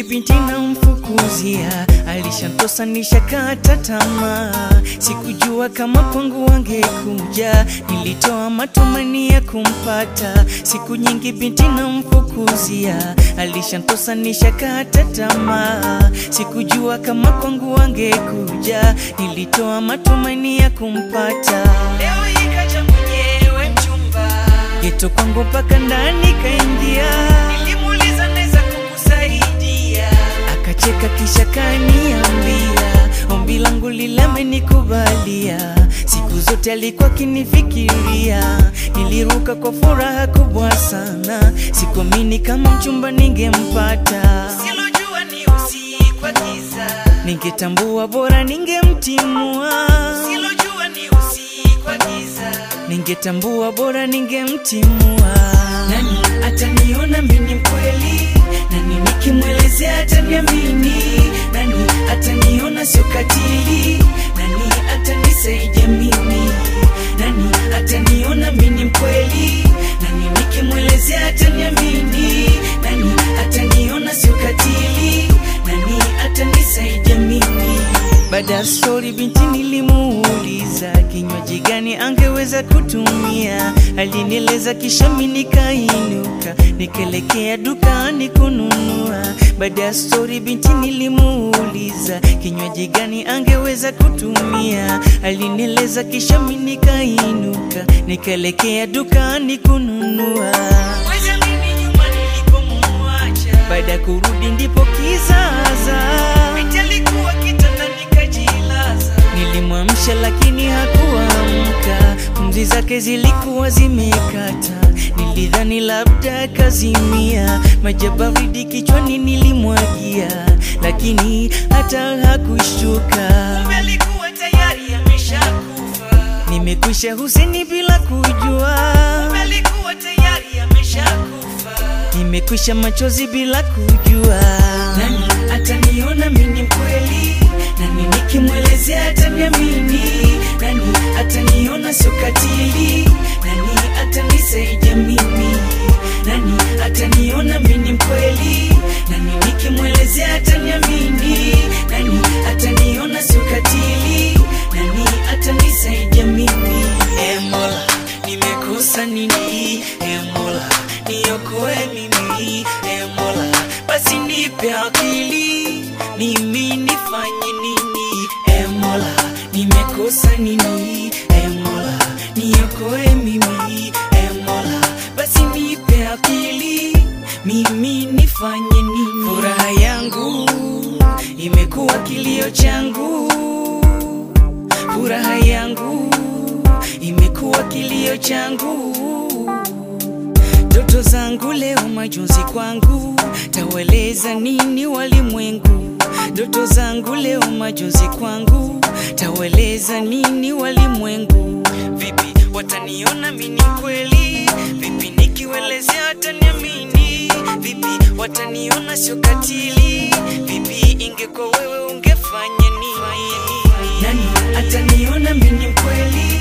nyingi binti namfukuzia, alishantosa nishakata tamaa, sikujua kama kwangu wangekuja, nilitoa matumaini ya kumpata. Siku nyingi binti namfukuzia, alishantosa nishakata tamaa, sikujua kama kwangu wangekuja, nilitoa matumaini ya kumpata. Leo ikaja mwenyewe mchumba geto kwangu mpaka ndani kaingia, nilimuuliza naweza kukusaidia, akacheka kisha kaniambia ombi langu lile amenikubalia. Siku zote alikuwa akinifikiria, niliruka kwa furaha kubwa sana, sikuamini kama mchumba ningempata. Silojua ni usiku wa giza, ningetambua bora ningemtimua. Silojua ni usiku wa giza, ningetambua bora ningemtimua. Nani ataniona mimi mkweli? Nani nikimwelezea ataniamini? Nani ataniona sio katili? Nani atanisaidia mimi? Nani ataniona mimi mkweli? Nani nikimwelezea ataniamini? Nani ataniona sio katili? Nani atanisaidia mimi? Baada ya stori binti nilimuuliza kinywaji gani angeweza kutumia, alinieleza kisha mimi nikainuka nikaelekea dukani kununua. Baada ya stori binti nilimuuliza kinywaji gani angeweza kutumia, alinieleza kisha mimi nikainuka nikaelekea dukani kununua. Weza mimi nyuma nilipomuacha, baada ya kurudi ndipo kizaza binti alikuwa kitandani kajilaza. Nilimwamsha lakini hakuamka, pumzi zake zilikuwa zimekata. Nilidhani labda kazimia, maji ya baridi kichwani nilimwagia, lakini hata hakushtuka. Kumbe alikuwa tayari ameshakufa. Nimekwisha huseni bila kujua. Kumbe alikuwa tayari ameshakufa. Nimekwisha machozi bila kujua. Nani ataniona mimi mkweli? Nani nikimwelezea ataniamini? Nani ataniona sio katili? Nani atanisaidia mimi? Nani ataniona mimi mkweli? Nani nikimwelezea ataniamini? Nani ataniona sio katili? Nani atanisaidia mimi? E Mola, nimekosa nini? E Mola, niokoe mimi. E Mola, basi nipe akili, mimi nifanye nini? E Mola, nimekosa nini? E Mola, niokoe mimi. E Mola, basi nipe akili, mimi nifanye nini? Furaha yangu imekuwa kilio changu, furaha yangu imekuwa kilio changu ndoto zangu leo majonzi kwangu, taweleza nini walimwengu? Ndoto zangu leo majonzi kwangu, taweleza nini walimwengu? Vipi wataniona mimi kweli? Vipi nikiwelezea wataniamini? Vipi wataniona sio katili? Vipi ingekuwa wewe ungefanya nini? Nani ataniona mimi kweli?